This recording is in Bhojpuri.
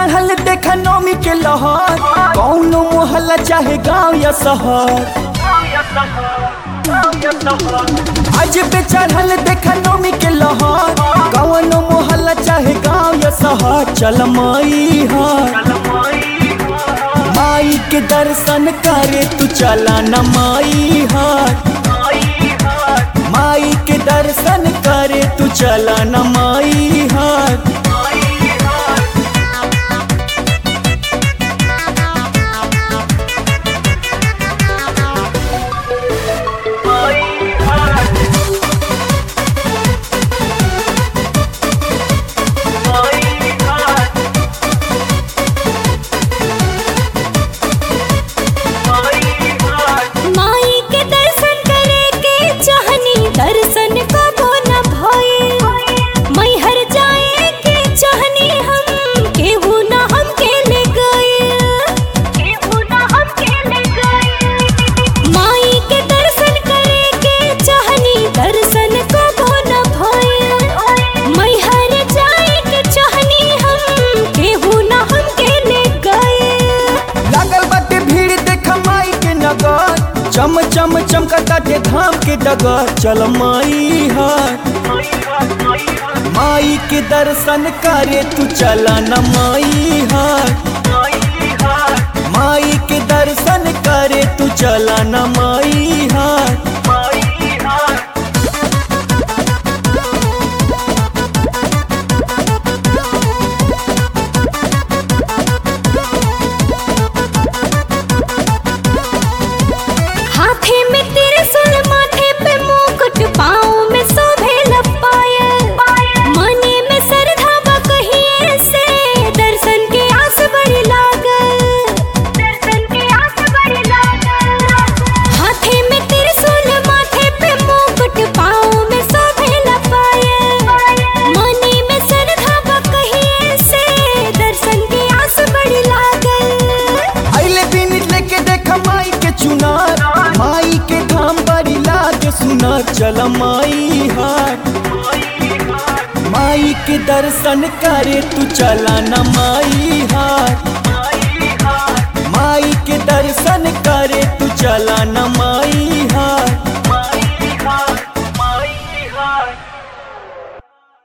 चढ़ल देखा नौमी के लहर कौनो मोहल्ला चाहे गांव या शहर आज पे चढ़ल देखा नौमी के लहर कौनो मोहल्ला चाहे गांव या शहर चल माई हर माई के दर्शन करे तू चला न माई हर माई के दर्शन करे तू चला न माई हर माई के दर्शन करे के चाहनी दर्शन कबो न भइल मैहर जाए के चाहनी हम केहू न हमके ले गइल केहू न हमके ले गइल माई के दर्शन करे के चाहनी दर्शन कबो न भइल मैहर जाए के चाहनी हम केहू न हमके ले गइल लागल बाटे भीड़ देख माई के नगर चम चम चमकताटे धाम के डगर चल माई हर माई के दर्शन करे तू चला न माई हर माई के दर्शन करे तू चला न माई हर हाथे में त्रिशूल माथे पे मुकुट पाँव में शोभे लपायल मने में श्रद्धा बा कहिए से दर्शन के आस बड़ी लागल दर्शन के आस बड़ी लागल हाथे में त्रिशूल माथे पे मुकुट पाँव में शोभे लपायल मने में श्रद्धा बा कहिए से दर्शन के आस बड़ी लागल अइले दिन लेके देख माई के चुनार माई के धाम बड़ी लागे सुनार चल माई हर माई के दर्शन करे तू चला न माई हर माई के दर्शन करे तू चला न